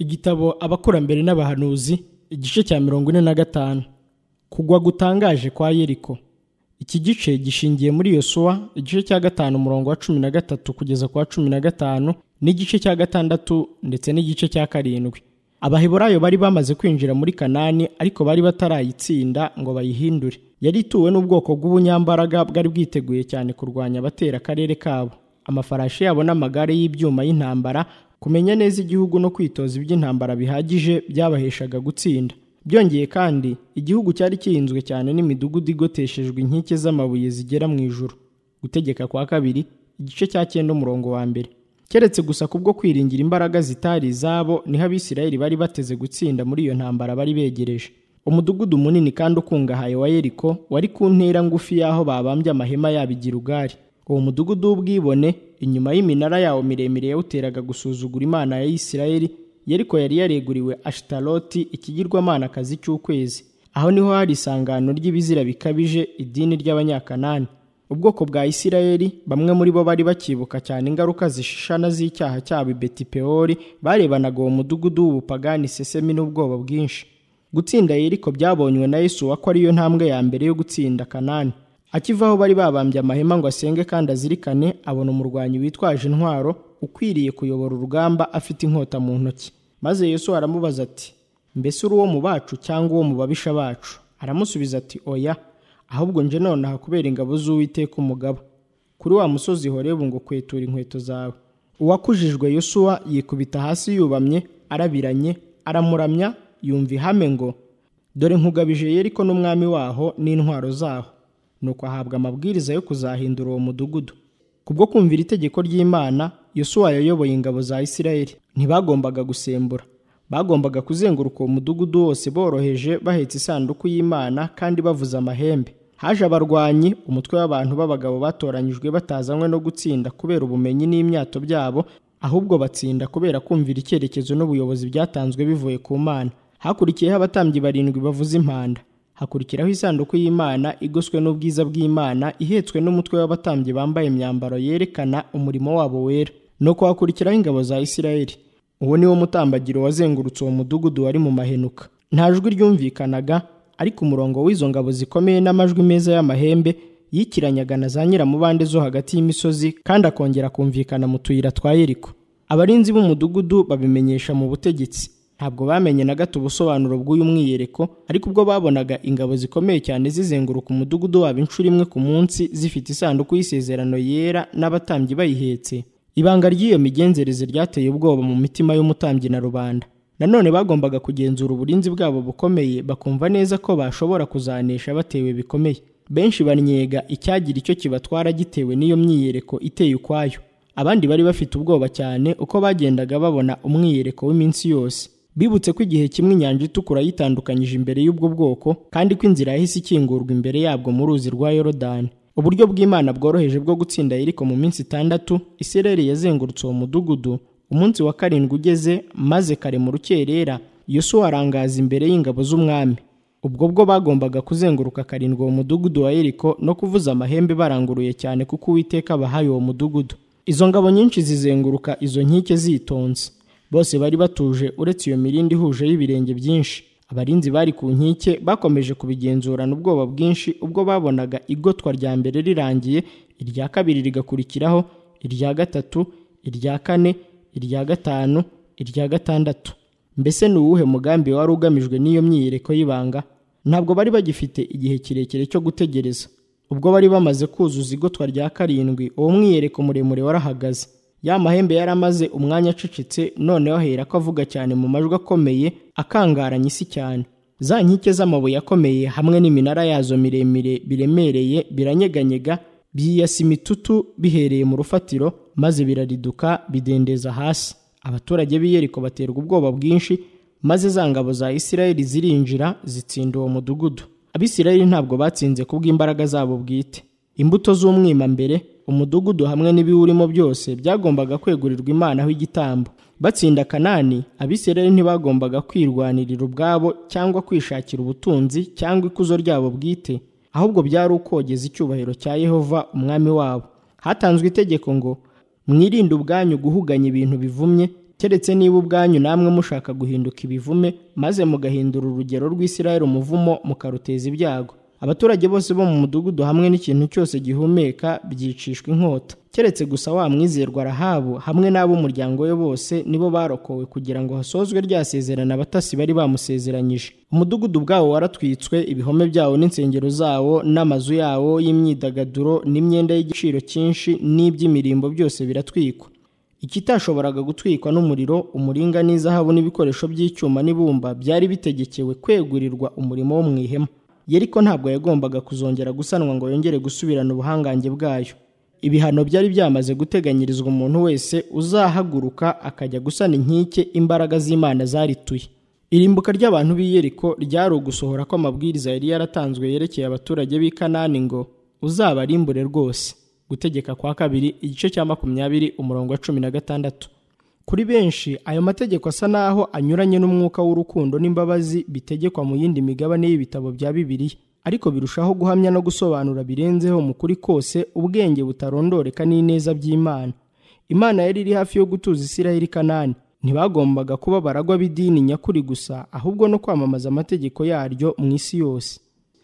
igitabo abakurambere n'abahanuzi igice cya mirongo ine na gatanu kugwa gutangaje kwa yeriko iki gice gishingiye muri yosuwa igice cya gatanu umurongo wa cumi na gatatu kugeza ku wa cumi na gatanu n'igice cya gatandatu ndetse n'igice cya karindwi abaheburayo bari bamaze kwinjira muri kanani ariko bari batarayitsinda ngo bayihindure yari ituwe n'ubwoko bw'ubunyambaraga bwari bwiteguye cyane kurwanya abatera akarere kabo amafarashi yabo n'amagare y'ibyuma y'intambara kumenya neza igihugu no kwitoza iby'intambara bihagije byabaheshaga gutsinda byongeye kandi igihugu cyari kirinzwe cyane n'imidugudu igoteshejwe inkike z'amabuye zigera mu ijuru gutegeka kwa kabiri igice cya cyenda umurongo wa mbere keretse gusa kubwo kwiringira imbaraga zitari izabo niho abisirayeli bari bateze gutsinda muri iyo ntambara bari begereje umudugudu munini kandi ukungahaye wa yeriko wari ku ntera ngufi y'aho babambye amahema yabo igira ugari uwo mudugudu w'ubwibone inyuma y'iminara yawo miremire yawuteraga gusuzugura imana ya isirayeli yeriko yari yareguriwe ashitaroti ikigirwamanakazi cy'ukwezi aho niho hari isangano ry'ibizira bikabije idini ry'abanyakanani ubwoko bwa isirayeli bamwe muri bo bari bakibuka cyane ingaruka zishishana z'icyaha cyabo i betipewori barebanaga uwo mudugudu w'ubupagani sesemi n'ubwoba bwinshi gutsinda yeriko byabonywe na yesu ko ariyo ntambwe ya mbere yo gutsinda kanani akivaho bari babambye amahema ngo asenge kandi azirikane abona umurwanyi witwaje intwaro ukwiriye kuyobora urugamba afite inkota mu ntoki maze yesu aramubaza ati mbese uri uwo mu bacu cyangwa uwo mu babisha bacu aramusubiza ati oya ahubwo nje nonaha kubera ingabo z'uwiteka umugabo kuri wa musozi horebu ngo kwetura inkweto zawe uwakujijwe yosuwa yikubita hasi yubamye arabiranye aramuramya yumva ihame ngo dore nkugabije yeriko n'umwami waho n'intwaro zaho nuko ahabwa amabwiriza yo kuzahindura uwo mudugudu kubwo kumvira itegeko ry'imana yosuwa yayoboye ingabo za isirayeli ntibagombaga gusembura bagombaga kuzenguruka uwo mudugudu wose boroheje bahetse isanduku y'imana kandi bavuza amahembe haje abarwanyi umutwe w'abantu b'abagabo batoranyijwe batazanywe no gutsinda kubera ubumenyi n'imyato byabo ahubwo batsinda kubera kumvira icyerekezo n'ubuyobozi byatanzwe bivuye ku mana hakurikiyeho abatambyi barindwi bavuza impanda hakurikiraho isanduku y'imana igoswe n'ubwiza bw'imana ihetswe n'umutwe w'abatambyi bambaye imyambaro yerekana umurimo wabo wera nuko hakurikiraho ingabo za isirayeli uwo ni wo mutambagiro wazengurutse uwo mudugudu wari mu mahenuka nta jwi ryumvikanaga ariko umurongo w'izo ngabo zikomeye n'amajwi meza y'amahembe yikiranyaga na za nyiramubande zo hagati y'imisozi kandi akongera kumvikana mu tuyira twa yeriko abarinzi b'umudugudu babimenyesha mu butegetsi ntabwo bamenye na gato ubusobanuro bw'uyu mwiyereko ariko ubwo babonaga ingabo zikomeye cyane zizenguruka umudugudu wabo inshuro imwe ku munsi zifite isanduku y'isezerano yera n'abatambyi bayihetse ibanga ry'iyo migenzereze ryateye ubwoba mu mitima y'umutambyi na rubanda nanone bagombaga kugenzura uburinzi bwabo bukomeye bakumva neza ko bashobora kuzanesha batewe bikomeye benshi bannyega icyagira icyo kibatwara gitewe n'iyo myiyereko iteye ukwayo abandi bari bafite ubwoba cyane uko bagendaga babona umwiyereko w'iminsi yose bibutse ko igihe kimwe inyanja itukura yitandukanyije imbere y'ubwo bwoko kandi ko inzira yahise ikingurwa imbere yabwo mu ruzi rwa yorodani uburyo bw'imana bworoheje bwo gutsinda yeriko mu minsi itandatu isireri yazengurutse uwo mudugudu umunsi wa karindwi ugeze maze kare mu rukerera yosuwa arangaza imbere y'ingabo z'umwami ubwo bwo bagombaga kuzenguruka karindwi uwo mudugudu wa yeriko no kuvuza amahembe baranguruye cyane kuko uwiteka abahaye uwo mudugudu izo ngabo nyinshi zizenguruka izo nkike zitonze bose bari batuje uretse iyo mirindi ihuje y'ibirenge byinshi abarinzi bari ku nkike bakomeje kubigenzurana ubwoba bwinshi ubwo babonaga igotwa rya mbere rirangiye irya kabiri rigakurikiraho irya gatatu irya kane irya gatanu irya gatandatu mbese ni uwuhe mugambi wari ugamijwe n'iyo myiyereko y'ibanga ntabwo bari bagifite igihe kirekire cyo gutegereza ubwo bari bamaze kuzuza igotwa rya karindwi uwo mwiyereko muremure warahagaze ya mahembe yari amaze umwanya acecetse noneho ahera ko avuga cyane mu majwi akomeye akangaranye isi cyane za nkike z'amabuye akomeye hamwe n'iminara yazo miremire biremereye biranyeganyega byiyasa imitutu bihereye mu rufatiro maze birariduka bidendeza hasi abaturage b'iyeriko baterwa ubwoba bwinshi maze za ngabo za isirayeli zirinjira zitsinda uwo mudugudu abisirayeli ntabwo batsinze kubw'imbaraga zabo bwite imbuto z'umwimambere umudugudu hamwe n'ibiwurimo byose byagombaga kwegurirwa imana aho igitambo batsinda kanani abisirayeli ntibagombaga kwirwanirira ubwabo cyangwa kwishakira ubutunzi cyangwa ikuzo ryabo bwite ahubwo byari ukogeza icyubahiro cya yehova umwami wabo hatanzwe itegeko ngo mwirinde ubwanyu guhuganya ibintu bivumye keretse niba ubwanyu namwe mushaka guhinduka ibivume maze mugahindura urugero rw'isirayeli umuvumo mukaruteza ibyago abaturage bose bo mu mudugudu hamwe n'ikintu cyose gihumeka byicishwa inkota keretse gusa wa mwizerwa rahabu hamwe n'ab'umuryango we bose nibo barokowe kugira ngo hasozwe rya sezerano abatasi bari bamusezeranyije umudugudu bwawo waratwitswe ibihome byawo n'insengero zawo n'amazu yawo y'imyidagaduro n'imyenda y'igiciro cyinshi n'iby'imirimbo byose biratwikwa ikitashoboraga gutwikwa n'umuriro umuringa n'izahabu n'ibikoresho by'icyuma n'ibumba byari bitegekewe kwegurirwa umurimo wo mu ihema yeriko ntabwo yagombaga kuzongera gusanwa ngo yongere gusubirana ubuhangange bwayo ibihano byari byamaze guteganyirizwa umuntu wese uzahaguruka akajya gusana inkike imbaraga z'imana zarituye irimbuka ry'abantu b'i yeriko ryari ugusohora kw'amabwiriza yari yaratanzwe yerekeye abaturage b'i kanani ngo uzabarimbure rwose gutegeka kwa kabiri igice cya makumyabiri umurongo wa cumi na gatandatu kuri benshi ayo mategeko asa naho anyuranye n'umwuka w'urukundo n'imbabazi bitegekwa mu yindi migabane y'ibitabo bya bibiliya ariko birushaho guhamya no gusobanura birenzeho mu kuri kose ubwenge butarondoreka n'ineza by'imana imana yari iri hafi yo gutuza isiraheli kanani ntibagombaga kuba baragwa b'idini nyakuri gusa ahubwo no kwamamaza amategeko yaryo mu isi yose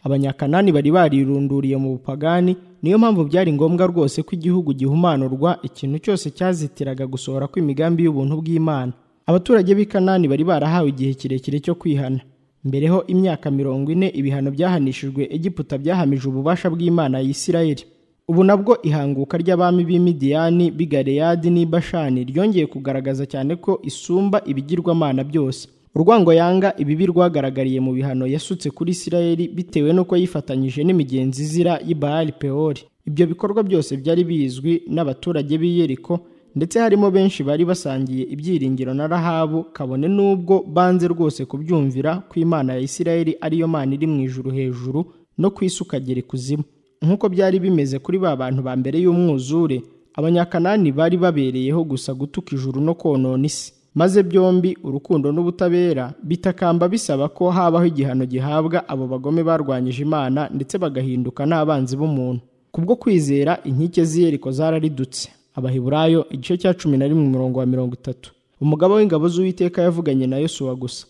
abanyakanani bari barirunduriye mu bupagani niyo mpamvu byari ngombwa rwose ko igihugu gihumanurwa ikintu cyose cyazitiraga gusohora kw'imigambi y'ubuntu bw'imana abaturage b'i kanani bari barahawe igihe kirekire cyo kwihana mbereho imyaka mirongo ine ibihano byahanishijwe egiputa byahamije ububasha bw'imana ya isirayeli ubu nabwo ihanguka ry'abami b'imidiyani b'i galeyadi n'i bashani ryongeye kugaragaza cyane ko isumba ibigirwamana byose urwango yanga ibibi rwagaragariye mu bihano yasutse kuri isirayeli bitewe n'uko yifatanyije n'imigenzi izira y'ibahari pewori ibyo bikorwa byose byari bizwi n'abaturage b'i yeriko ndetse harimo benshi bari basangiye ibyiringiro na rahabu kabone n'ubwo banze rwose kubyumvira ko imana ya isirayeli ariyo mana iri mu ijuru hejuru no ku isi ukagera ikuzimu nk'uko byari bimeze kuri ba bantu ba mbere y'umwuzure abanyakanani bari babereyeho gusa gutuka ijuru no konona isi maze byombi urukundo n'ubutabera bitakamba bisaba ko habaho igihano gihabwa abo bagome barwanyije imana ndetse bagahinduka n'abanzi b'umuntu kubwo kwizera inkike z'iyeriko zararidutse abahiburayo igice cya cumi na rimwe umurongo wa mirongo itatu umugabo w'ingabo z'uwiteka yavuganye na yosuwa gusa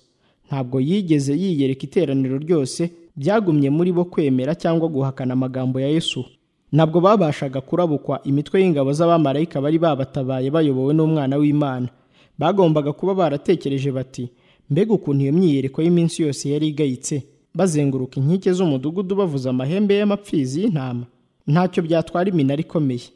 ntabwo yigeze yiyereka iteraniro ryose byagumye muri bo kwemera cyangwa guhakana amagambo ya yesuwa ntabwo babashaga kurabukwa imitwe y'ingabo z'abamarayika bari babatabaye bayobowe n'umwana w'imana bagombaga kuba baratekereje bati mbega ukuntu iyo myiyereko y'iminsi yose yari igayitse bazenguruka inkike z'umudugudu bavuza amahembe y'amapfizi y'intama ntacyo byatwara iminara ikomeye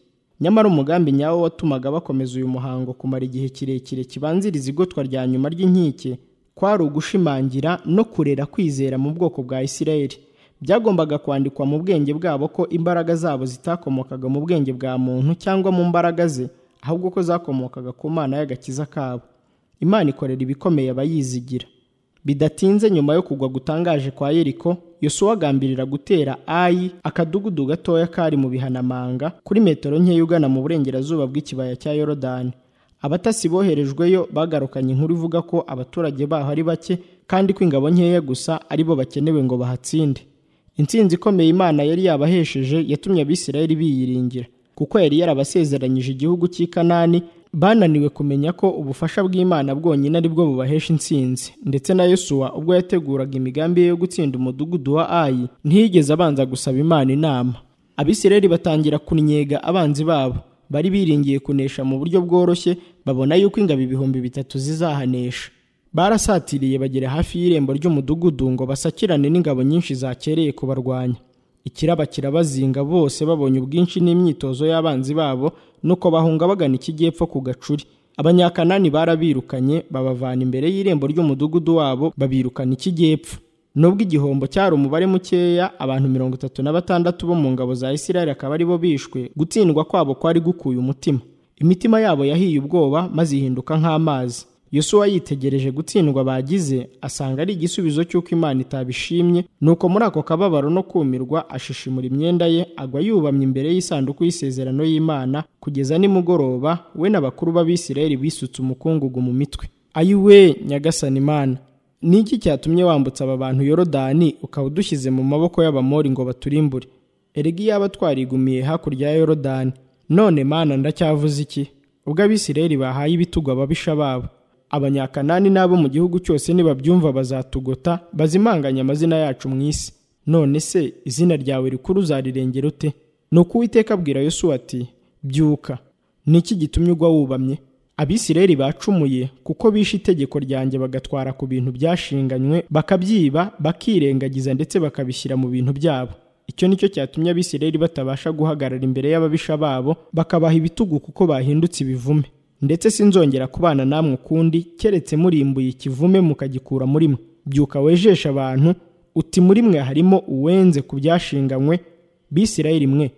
nyamara umugambi nyawo watumaga bakomeza uyu muhango kumara igihe kirekire kibanziriza igotwa rya nyuma ry'inkike kwari ugushimangira no kurera kwizera mu bwoko bwa isirayeli byagombaga kwandikwa mu bwenge bwabo ko imbaraga zabo zitakomokaga mu bwenge bwa muntu cyangwa mu mbaraga ze ahubwo ko zakomokaga ku mana y'agakiza kabo imana ikorera ibikomeye abayizigira bidatinze nyuma yo kugwa gutangaje kwa yeriko yosuwa agambirira gutera ayi akadugudu gatoya kari mu bihanamanga kuri metero nkeya ugana mu burengerazuba bw'ikibaya cya yorodani abatasi boherejweyo bagarukanye inkuru ivuga ko abaturage baho ari bake kandi ko ingabo nkeya gusa aribo bakenewe ngo bahatsinde intsinzi ikomeye imana yari yabahesheje yatumye abisirayeli biyiringira kuko yari yarabasezeranyije igihugu cy'i kanani bananiwe kumenya ko ubufasha bw'imana bwonyine ari bwo bubahesha intsinzi ndetse na yosuwa ubwo yateguraga imigambi ye yo gutsinda umudugudu wa ayi ntiyigeze abanza gusaba imana inama abisirayeli batangira kunyega abanzi babo bari biringiye kunesha mu buryo bworoshye babona yuko ingabo ibihumbi bitatu zizahanesha barasatiriye bagera hafi y'irembo ry'umudugudu ngo basakirane n'ingabo nyinshi zakereye kubarwanya ikiraba kirabazinga bose babonye ubwinshi n'imyitozo y'abanzi babo nuko bahunga bagana ikijyepfo ku gacuri abanyakanani barabirukanye babavana imbere y'irembo ry'umudugudu wabo babirukana ikijyepfo nubwo igihombo cyari umubare mukeya abantu mirongo itatu na batandatu bo mu ngabo za isirayeli akaba aribo bishwe gutsindwa kwabo kwari gukuye umutima imitima yabo yahiye ubwoba maze ihinduka nk'amazi yosuwa yitegereje gutsindwa bagize asanga ari igisubizo cy'uko imana itabishimye nuko muri ako kababaro no kumirwa ashishimura imyenda ye agwa yubamye imbere y'isanduku y'isezerano y'imana kugeza nimugoroba we n'abakuru b'abisirayeli bisutse umukungugu mu mitwe ayiwe nyagasani imana ni iki cyatumye wambutsa aba bantu yorodani ukaba udushyize mu maboko y'abamori ngo baturimbure erega iyaba twarigumiye hakurya ya yorodani none mana ndacyavuze iki ubwo abisirayeli bahaye ibitugu ababisha babo abanyakanani n'abo mu gihugu cyose nibabyumva bazatugota bazimanganye amazina yacu mu isi none se izina ryawe rikuru uzarirengera ute ni uko uwiteka abwira yosuwa ati byuka ni iki gitumye ugwa wubamye abisireri bacumuye kuko bishe itegeko ryanjye bagatwara ku bintu byashinganywe bakabyiba bakirengagiza ndetse bakabishyira mu bintu byabo icyo ni cyo cyatumye abisireri batabasha guhagarara imbere y'ababisha babo bakabaha ibitugu kuko bahindutse ibivume ndetse sinzongera kubana namwe ukundi keretse murimbuye ikivume mukagikura muri mwe byuka wejeshe abantu uti muri mwe harimo uwenze ku byashinganywe bisirayeli mwe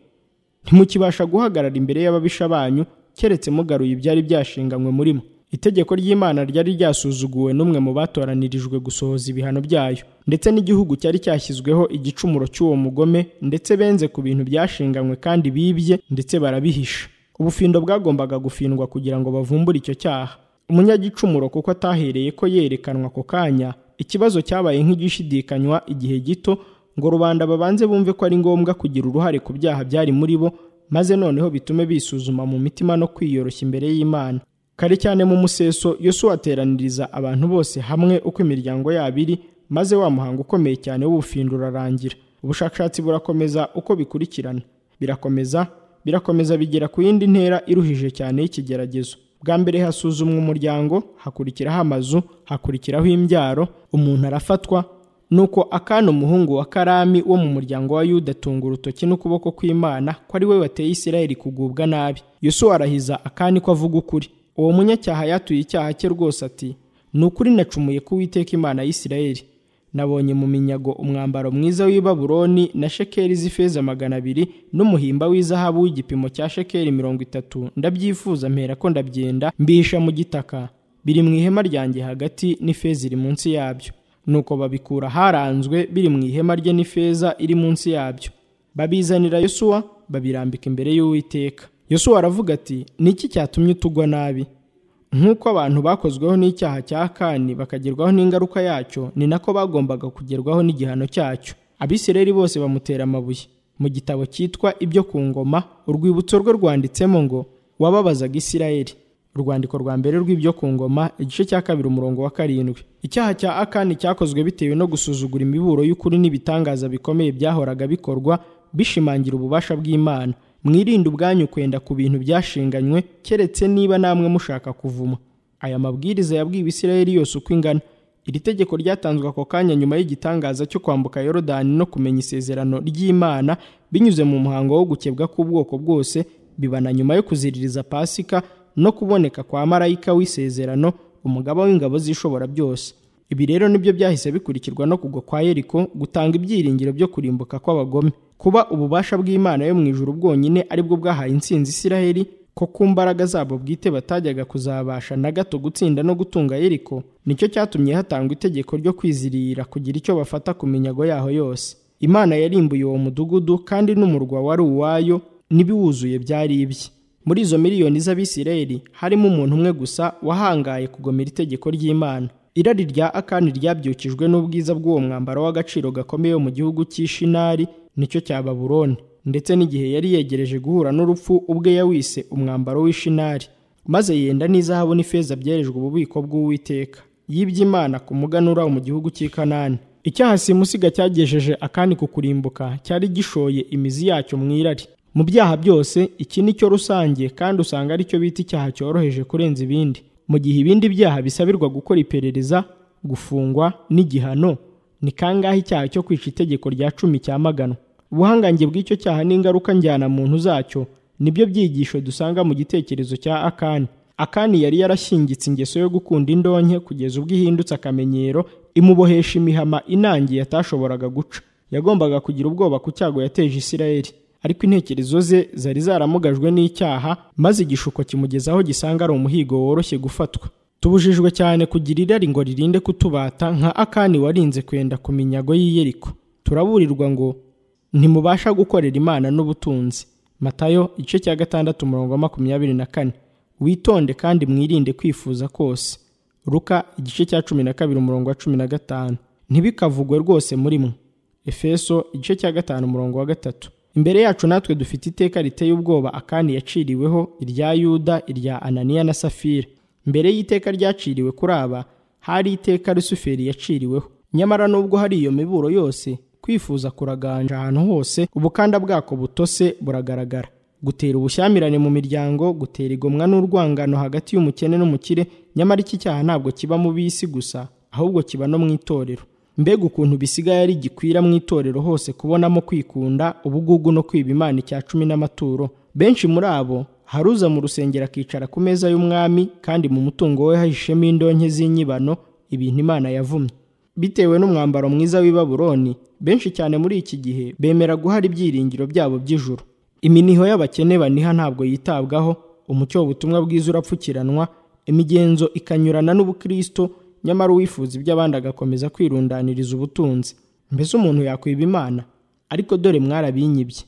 ntimukibasha guhagarara imbere y'ababisha banyu keretse mugaruye ibyari byashinganywe muri mwe itegeko ry'imana ryari ryasuzuguwe n'umwe mu batoranirijwe gusohoza ibihano byayo ndetse n'igihugu cyari cyashyizweho igicumuro cy'uwo mugome ndetse benze ku bintu byashinganywe kandi bibye ndetse barabihisha ubufindo bwagombaga gufindwa kugira ngo bavumbure icyo cyaha umunyagicumuro kuko atahereye ko yerekanwa ako kanya ikibazo cyabaye nk'igishidikanywa igihe gito ngo rubanda babanze bumve ko ari ngombwa kugira uruhare ku byaha byari muri bo maze noneho bitume bisuzuma mu mitima no kwiyoroshya imbere y'imana kare cyane mu museso yosuwa ateraniriza abantu bose hamwe uko imiryango yabo iri maze wa muhango ukomeye cyane w'ubufindo urarangira ubushakashatsi burakomeza uko bikurikirana birakomeza birakomeza bigera ku yindi ntera iruhije cyane y'ikigeragezo bwa mbere hasuzumwa umuryango hakurikiraho amazu hakurikiraho imbyaro umuntu arafatwa nuko akana umuhungu wa karami wo mu muryango wa yuda atunga urutoki n'ukuboko kw'imana ko ari we wateye isirayeli kugubwa nabi yosuwa arahiza akani ko avuga ukuri uwo munyacyaha yatuye icyaha cye rwose ati ni ukuri nacumuye ko uwiteka imana y'isirayeli nabonye mu minyago umwambaro mwiza w'i Babuloni na shekeri z'ifeza magana abiri n'umuhimba w'izahabu w'igipimo cya shekeri mirongo itatu ndabyifuza mpera ko ndabyenda mbihisha mu gitaka biri mu ihema ryanjye hagati n'ifeza iri munsi yabyo nuko babikura haranzwe biri mu ihema rye n'ifeza iri munsi yabyo babizanira yosuwa babirambika imbere y'uwiteka yosuwa aravuga ati ni iki cyatumye utugwa nabi nk'uko abantu bakozweho n'icyaha cya kani bakagerwaho n'ingaruka yacyo ni nako bagombaga kugerwaho n'igihano cyacyo abisireri bose bamutera amabuye mu gitabo cyitwa ibyo ku ngoma urwibutso rwe rwanditsemo ngo wababazaga isirayeli urwandiko rwa mbere rw'ibyo ku ngoma igice cya kabiri umurongo wa karindwi icyaha cya akani cyakozwe bitewe no gusuzugura imiburo y'ukuri n'ibitangaza bikomeye byahoraga bikorwa bishimangira ububasha bw'imana mwirinde ubwanyu kwenda ku bintu byashinganywe keretse niba namwe mushaka kuvuma aya mabwiriza yabwiwe isirayeli yose uko ingana iri tegeko ryatanzwe ako kanya nyuma y'igitangaza cyo kwambuka yorodani no kumenya isezerano ry'imana binyuze mu muhango wo gukebwa k'ubwoko bwose biba na nyuma yo kuziririza pasika no kuboneka kwa marayika w'isezerano umugaba w'ingabo z'ishobora byose ibi rero nibyo byahise bikurikirwa no kugwa kwa yeriko gutanga ibyiringiro byo kurimbuka kw'abagome kuba ububasha bw'imana yo mu ijuru bwonyine aribwo bwahaye intsinzi isiraheli ko ku mbaraga zabo bwite batajyaga kuzabasha na gato gutsinda no gutunga yeriko nicyo cyatumye hatangwa itegeko ryo kwizirira kugira icyo bafata ku minyago yaho yose imana yarimbuye uwo mudugudu kandi n'umurwa wari uwayo n'ibiwuzuye byari ibye muri izo miliyoni z'abisirayeli harimo umuntu umwe gusa wahangaye kugomera itegeko ry'imana irari rya akani ryabyukijwe n'ubwiza bw'uwo mwambaro w'agaciro gakomeye mu gihugu cy'ishinari nicyo cya baburoni ndetse n'igihe yari yegereje guhura n'urupfu ubwe yawise umwambaro w'ishinari maze yenda n'izahabu n'ifeza byerejwe ububiko bw'uwiteka yibye imana ku muganura mu gihugu cy'i kanani icyaha simusiga cyagejeje akani ku kurimbuka cyari gishoye imizi yacyo mu irari mu byaha byose iki ni cyo rusange kandi usanga ari cyo bita icyaha cyoroheje kurenza ibindi mu gihe ibindi byaha bisabirwa gukora iperereza gufungwa n'igihano ni kangahe icyaha cyo kwica itegeko rya cumi cyamaganwa ubuhangange bw'icyo cyaha n'ingaruka njyana muntu zacyo nibyo byigisho dusanga mu gitekerezo cya akani akani yari yarashyingitse ingeso yo gukunda indonke kugeza ubwo ihindutse akamenyero imubohesha imihama inangiye atashoboraga guca yagombaga kugira ubwoba ku cyago yateje isirayeli ariko intekerezo ze zari zaramugajwe n'icyaha maze igishuko kimugezaho gisanga ari umuhigo woroshye gufatwa tubujijwe cyane kugira irari ngo ririnde kutubata nka akani warinze kwenda ku minyago y'iyeriko turaburirwa ngo ntimubasha gukorera imana n'ubutunzi matayo igice cya gatandatu umurongo wa makumyabiri na kane witonde kandi mwirinde kwifuza kose ruka igice cya cumi na kabiri umurongo wa cumi na gatanu ntibikavugwe rwose muri mwe efeso igice cya gatanu umurongo wa gatatu imbere yacu natwe dufite iteka riteye ubwoba akani yaciriweho irya yuda irya ananiya na safira mbere y'iteka ryaciriwe kuri aba hari iteka rusuferi yaciriweho nyamara nubwo hari iyo miburo yose kwifuza kuraganja ahantu hose ubukanda bwako butose buragaragara gutera ubushyamirane mu miryango gutera igomwa n'urwangano hagati y'umukene n'umukire nyamara iki cyaha ntabwo kiba mu bisi gusa ahubwo kiba no mu itorero mbega ukuntu bisigaye ari gikwira mu itorero hose kubonamo kwikunda ubugugu no kwiba imana icya cumi n'amaturo benshi muri abo hari uza mu rusengero akicara ku meza y'umwami kandi mu mutungo we hahishemo indonke z'inyibano ibintu imana yavumye bitewe n'umwambaro mwiza w'i Baburoni benshi cyane muri iki gihe bemera guhara ibyiringiro byabo by'ijuru iminiho y'abakene baniha ntabwo yitabwaho umucyo w'ubutumwa bwiza urapfukiranwa imigenzo ikanyurana n'ubukristo nyamara uwifuza iby'abandi agakomeza kwirundaniriza ubutunzi mbese umuntu yakwiba imana ariko dore mwarabinyibye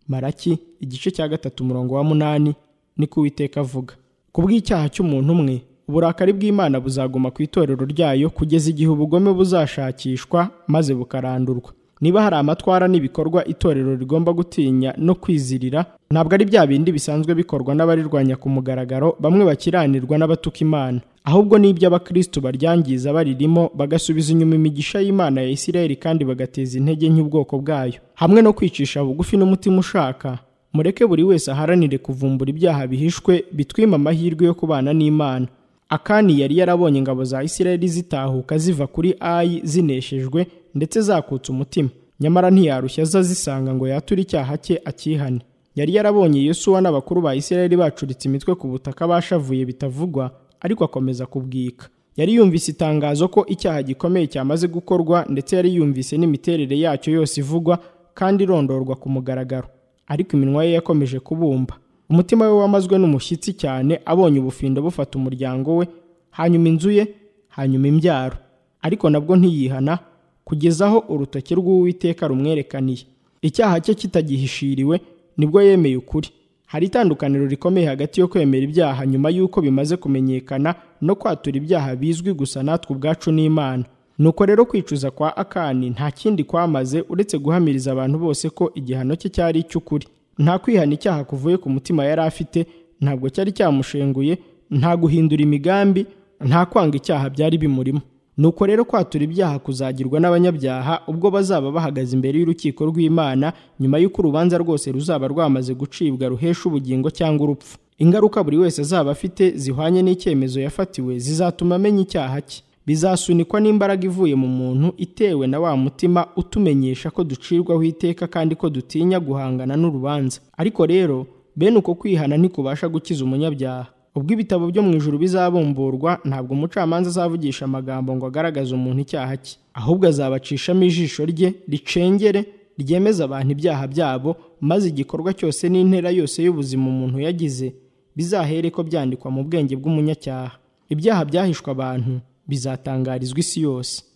maraki igice cya gatatu umurongo wa munani ni ko uwiteka avuga ku bw'icyaha cy'umuntu umwe uburakari bw'imana buzaguma ku itorero ryayo kugeza igihe ubugome buzashakishwa maze bukarandurwa niba hari amatwara n'ibikorwa itorero rigomba gutinya no kwizirira ntabwo ari bya bindi bisanzwe bikorwa n'abarirwanya ku mugaragaro bamwe bakiranirwa n'abatuka imana ahubwo ni iby'abakristo baryangiza baririmo bagasubiza inyuma imigisha y'imana ya isirayeli kandi bagateza intege nk'ubwoko bwayo hamwe no kwicisha bugufi n'umutima ushaka mureke buri wese aharanire kuvumbura ibyaha bihishwe bitwima amahirwe yo kubana n'imana akani yari yarabonye ingabo za isirayeli zitahuka ziva kuri ayi zineshejwe ndetse zakutse umutima nyamara ntiyarushya aza zisanga ngo yature icyaha cye akihane yari yarabonye Yosuwa n'abakuru ba isirayeli bacuritse imitwe ku butaka bashavuye bitavugwa ariko akomeza kubwika yari yumvise itangazo ko icyaha gikomeye cyamaze gukorwa ndetse yari yumvise n'imiterere yacyo yose ivugwa kandi irondorwa ku mugaragaro ariko iminwa ye yakomeje kubumba umutima we wamazwe n'umushyitsi cyane abonye ubufindo bufata umuryango we hanyuma inzu ye hanyuma imbyaro ariko nabwo ntiyihana kugeza aho urutoki rw'uwiteka rumwerekaniye icyaha cye kitagihishiriwe nibwo yemeye ukuri hari itandukaniro rikomeye hagati yo kwemera ibyaha nyuma y'uko bimaze kumenyekana no kwatura ibyaha bizwi gusa natwe ubwacu n'imana nuko rero kwicuza kwa akani nta kindi kwamaze uretse guhamiriza abantu bose ko igihano cye cyari icy'ukuri nta kwihana icyaha kuvuye ku mutima yari afite ntabwo cyari cyamushenguye nta guhindura imigambi nta kwanga icyaha byari bimurimo nuko rero kwatura ibyaha kuzagirwa n'abanyabyaha ubwo bazaba bahagaze imbere y'urukiko rw'imana nyuma y'uko urubanza rwose ruzaba rwamaze gucibwa ruhesha ubugingo cyangwa urupfu ingaruka buri wese azaba afite zihwanye n'icyemezo yafatiwe zizatuma amenya icyaha cye bizasunikwa n'imbaraga ivuye mu muntu itewe na wa mutima utumenyesha ko ducirwaho iteka kandi ko dutinya guhangana n'urubanza ariko rero bene uko kwihana ntikubasha gukiza umunyabyaha ubwo ibitabo byo mu ijuru bizabumburwa ntabwo umucamanza azavugisha amagambo ngo agaragaze umuntu icyaha cye ahubwo azabacishamo ijisho rye ricengere ryemeza abantu ibyaha byabo maze igikorwa cyose n'intera yose y'ubuzima umuntu yagize bizahereko byandikwa mu bwenge bw'umunyacyaha ibyaha byahishwe abantu bizatangarizwa isi yose